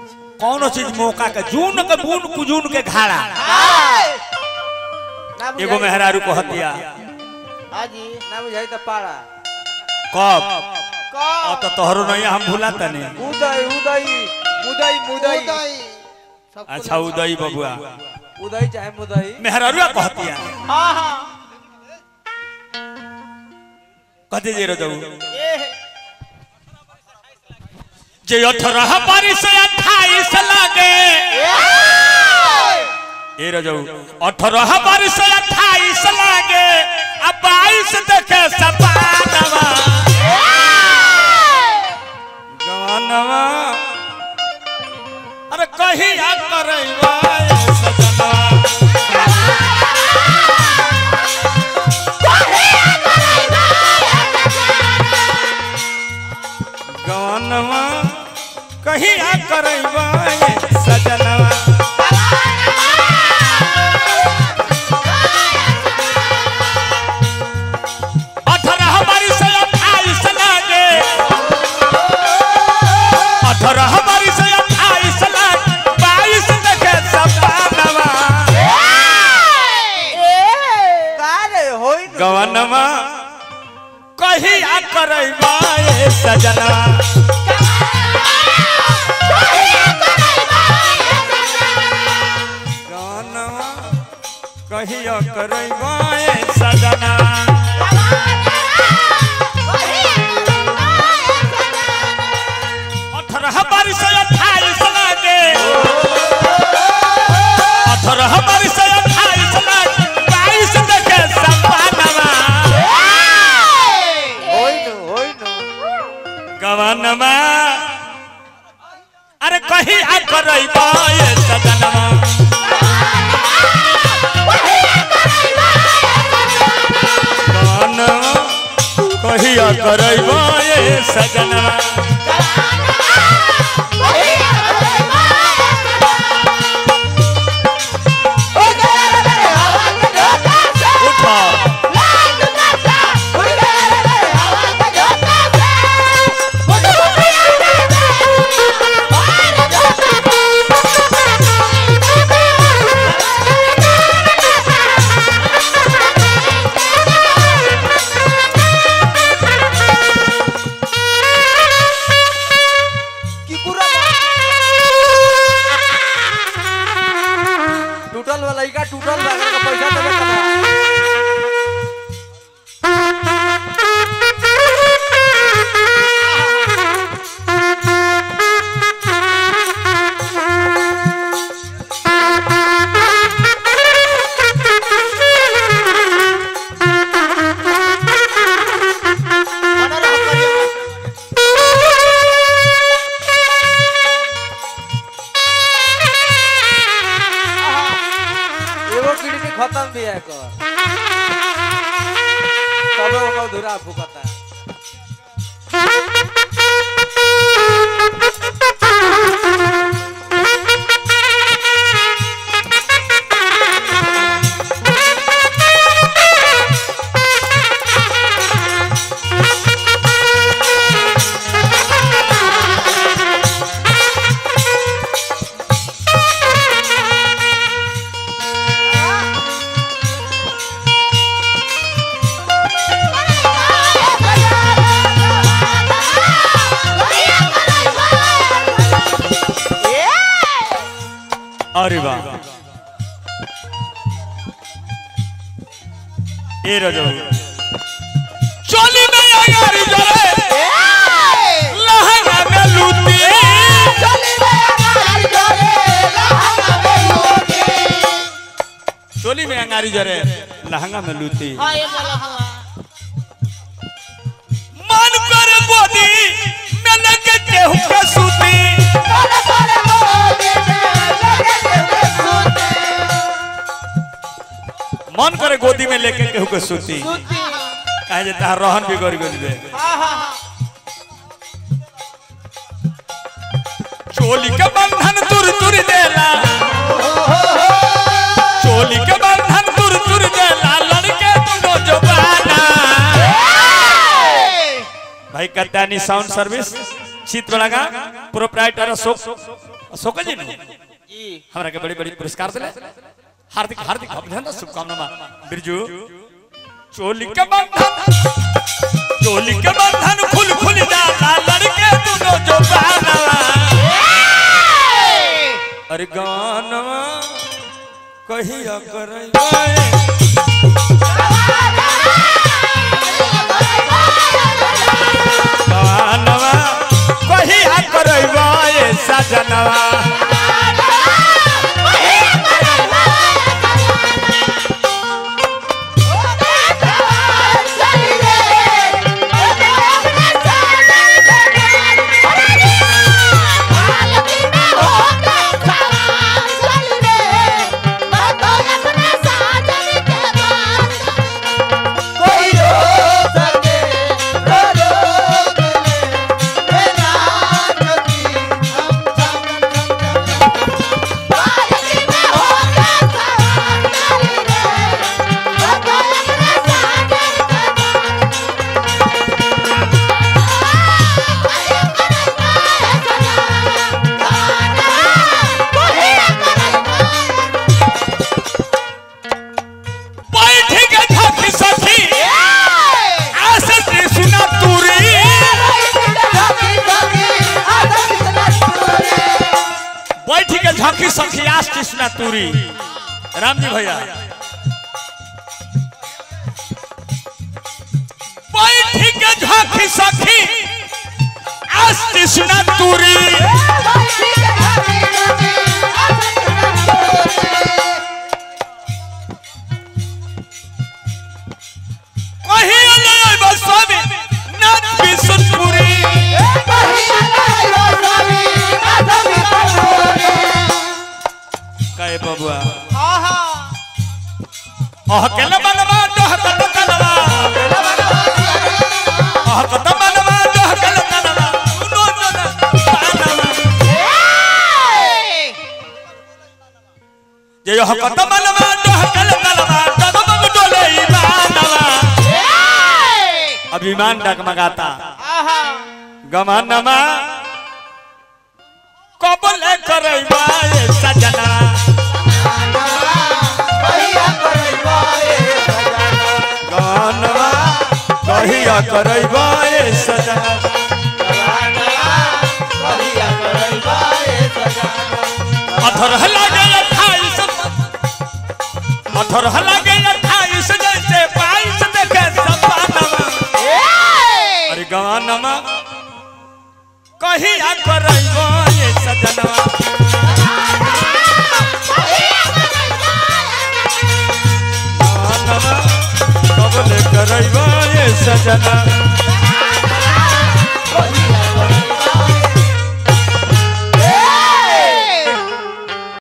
कौनो चीज मौका के जून के बून कुजून के घाड़ा ना बुझाई एगो मेहरारू को हतिया हाजी ना बुझाई तो पाड़ा कब का अब तो तोहरो नहीं हम भूला तने उदय उदय मुदई मुदई उदय सब अच्छा उदई बबुआ उदय चाहे मुदई मेहरारू को हतिया हाँ हाँ कथी जे रो जाऊ ए जे अठारह बारिश अट्ठाईस लागे ए रो जाऊ अठारह बारिश अट्ठाईस लागे अब बाईस देखे सपानवा गवनवा अरे कहिया करैबा ए सजना गवनवा कहिया करैबा ए सजनवा अठारह बारिश अट्ठाईस लागे अठारह बारिश अट्ठाईस लागे बाईस देखे सपानवा का रे होई न गवनवा कहिया करैबा ए सजनवा गवनवा कहिया करैबा ए सजना अठारह बारिश अट्ठाईस लागे अठारह बारिश अट्ठाईस लागे बाईस देखे सपानवा होई न होई न गवनमा अरे कही आ करैबा ए सजनवा गवनमा कही आ करैबा ए सजनवा उठा की कुरा टूटल वाला लइका टूटल बा का पैसा देबे कबा एगो किडनी खत्म भी है कर तबे वो धुरा फुकता अरे वाह ए रजो चोली में अगर जरे लहंगा में लूटी चोली में अंगारी जरे लहंगा में लूटी मन कर गोदी में लगे केहू के सूती मन करे गोदी में लेके केहू के सूती कहे जे तार रहन बिगड़ गइल बे चोली के बंधन तुर तुर देला चोली के बंधन तुर तुर देला लड़के दुनो जवाना भाई कत्यानी साउंड सर्विस चित्र लगा प्रोप्राइटर अशोक अशोक जी ने जी हमरा के बड़ी बड़ी पुरस्कार दिले हार्दिक हार्दिक अभिनंदन शुभकामना बिरजू चोली के बंधन चोली के बंधन खुल खुल जाला लड़के दोनों जो बाना अरे गानवा कहिया करई गानवा कहिया करई सजनवा कोई रोक सके रो रोक ले मेरा नदी हम हम हम बैठ के धक सखी आसे सुना तूरी बैठ के झकी सखी आस कृष्णा तूरी राम जी भैया बैठ के झकी सखी आस कृष्णा तूरी कहीं अलग बसवे नाथ बिशनपुरी कहे बबुआ अह केला बनवा डह कत कलवा अह कत बनवा डह कल कलवा उनो जन पानवा जे अह कत बनवा डह कल कलवा तब बब डोले ईमानवा अभिमान डगमगाता गमानमा कबले करैबा ए सजना गमानमा कहिया करैबा ए सजना अथर लागे अट्ठाईस अथर लागे अट्ठाईस जैसे बाईस देखे सपनवा अरे गमानमा कहिया करैबा ए सजनवा गमानमा कबले करैबा ए सजना